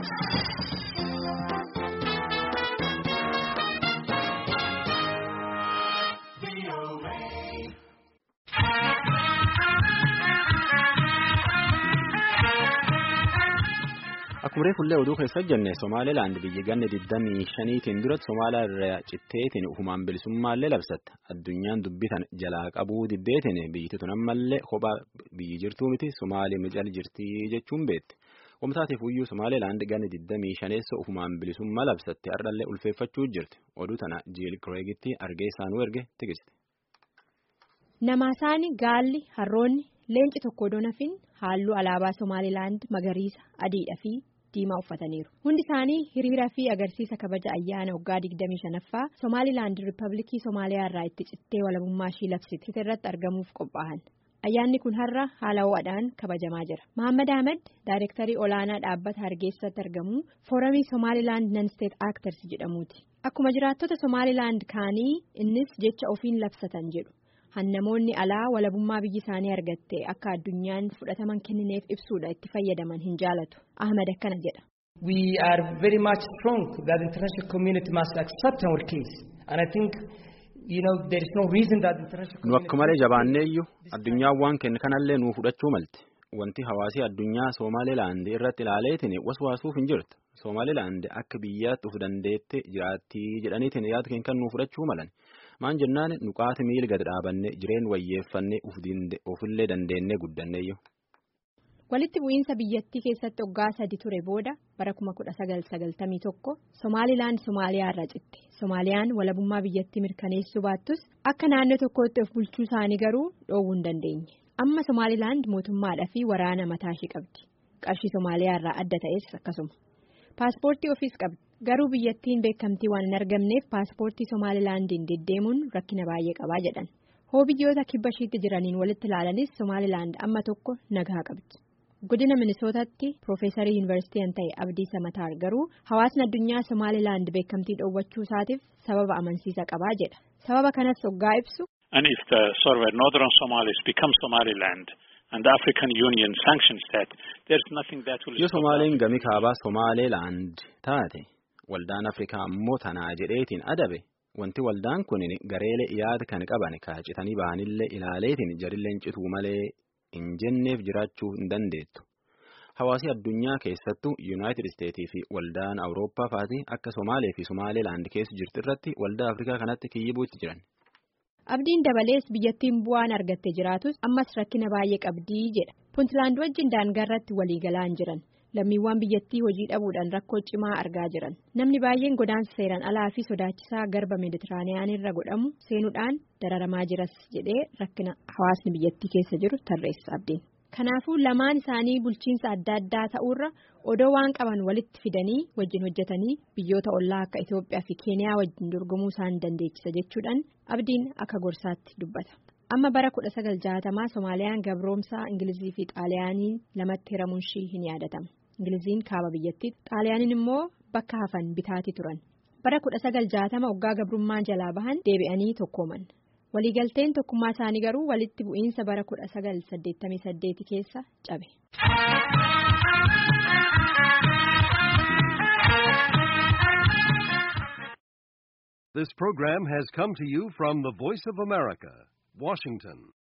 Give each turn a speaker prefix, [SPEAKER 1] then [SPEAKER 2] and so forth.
[SPEAKER 1] Akkuma fuullee oduu keessa jenne Somaalilaand biyya ganna 25tiin duratti Somaaliyaa irraa citteetiin ufumaan bilisummaallee labsatte. Addunyaan dubbitan jalaa qabuu diddeetiin biyyi tun ammallee kophaa biyyi jirtuu miti Somaalii mical jirtii jechuun beetti. Wamtaatiif iyyuu Somaalilaand ganna 25 ufumaan bilisummaa labsatte har'allee ulfeeffachuu jirti. Oduu tana Jiil Kireegitti argee isaanuu erge tigisti.
[SPEAKER 2] Namaasaani gaalli harroonni leenci tokko donafin halluu alaabaa Somaalilaand magariisa adiidha fi diimaa uffataniiru. Hundi isaanii hiriira fi agarsiisa kabaja ayyaana waggaa 25ffaa Somaalilaand Riippaabilikii Somaaliyaa irraa itti cittee walabummaa ishii labsite irratti argamuuf qophaa'an. Ayyaanni kun har'a haala ho'aadhaan kabajamaa jira. Mohaammed Ahmed Daayirektarii olaanaa dhaabbata Hargeessatti argamu Fooramii Somaalilaand Nan-Steet Akters jedhamuuti. Akkuma jiraattota Somaalilaand kaanii innis jecha ofiin labsatan jedhu. Hannamoonni alaa walabummaa biyyi isaanii argatte akka addunyaan fudhataman kennineef ibsuudha itti fayyadaman hin jaalatu. Ahmed akkana jedha.
[SPEAKER 3] We are very much strong that the international community must accept our case and I think you know there is no reason that the international
[SPEAKER 1] Nu akka malee jabaanneeyyuu addunyaan waan kenne kanallee nuu fudhachuu malte. Wanti hawaasii addunyaa Somaalilaand irratti ilaaleetiin waswaasuuf hin jirtu. Somaalilaand akka biyyaatti of dandeette jiraattii jedhaniitiin yaada keenya kan nuu fudhachuu malan. Maan jennaan nuqaati miila gad dhaabanne jireen wayyeeffannee ofillee dandeennee guddanneeyyu.
[SPEAKER 2] Walitti bu'iinsa biyyattii keessatti waggaa sadi ture booda bara 1991 Somaalilaand Somaaliyaa irraa citte. Somaaliyaan walabummaa biyyattii mirkaneessuu baattus akka naannoo tokkootti of bulchuu isaanii garuu dhoowwuu hin dandeenye. Amma Somaalilaand mootummaadhaa fi waraana mataa ishii qabdi. Qarshii Somaaliyaa irraa adda ta'es akkasuma. Paaspoortii ofiis qabdi. Garuu biyyattiin beekamtii waan hin argamneef paaspoortii Somaalilaandiin deddeemuun rakkina baay'ee qabaa jedhan. Hoo biyyoota kibba ishiitti jiraniin walitti ilaalanis Somaalilaand amma tokko nagaa qabdi. Godina Minisootaatti Piroofeesarii Yuunivarsiitii ta'e Abdii Samataar garuu hawaasni addunyaa Somaalilaand beekamtii dhoowwachuu isaatiif sababa amansiisa qabaa jedha. Sababa kanas hoggaa ibsu.
[SPEAKER 4] And if the sort of northern Somalis become Somaliland and the African Union sanctions that, there's nothing that will
[SPEAKER 1] Yoo Somaaliin gami kaabaa Somaalilaand taate. Waldaan Afrikaa ammoo tanaa jedheetiin adabe wanti waldaan kun gareelee yaada kan qaban kaacitanii bahanillee ilaaleetiin jarilleen cituu malee hin jenneef jiraachuu hin dandeettu. Hawaasi addunyaa keessattuu Yuunaayitid Isteetii fi waldaan Awurooppaa fa'aati akka Somaalee fi Somaalilaand keessa jirtu irratti waldaa Afrikaa kanatti kiyyibuutti jiran.
[SPEAKER 2] Abdiin dabalees biyyattiin bu'aan argatte jiraatus ammas rakkina baay'ee qabdii jedha. Puntlaand wajjin daangaarratti waliigalaa hin jiran. lammiiwwan biyyattii hojii dhabuudhaan rakkoo cimaa argaa jiran namni baay'een godaansa seeraan alaa fi sodaachisaa garba meeditiraaniyaan irra godhamu seenuudhaan dararamaa jiras jedhee rakkina hawaasni biyyattii keessa jiru tarreessa abdiin. kanaafuu lamaan isaanii bulchiinsa adda addaa ta'uurra odoo waan qaban walitti fidanii wajjin hojjetanii biyyoota ollaa akka Itoophiyaa fi Keeniyaa wajjin dorgomuu isaan dandeechisa jechuudhaan abdiin akka gorsaatti dubbata. amma bara 1960 Somaaliyaan gabroomsaa Ingilizii fi Xaaliyaaniin lamatti hiramuun ishii hin yaadatama. Ingiliziin kaaba biyyattii Xaaliyaanin immoo bakka hafan bitaatii turan. Bara 1960 waggaa gabrummaan jalaa bahan deebi'anii tokkooman. Waliigalteen tokkummaa isaanii garuu walitti bu'iinsa bara 1988 keessa cabe.
[SPEAKER 5] This program has come to you from the Voice of America, Washington.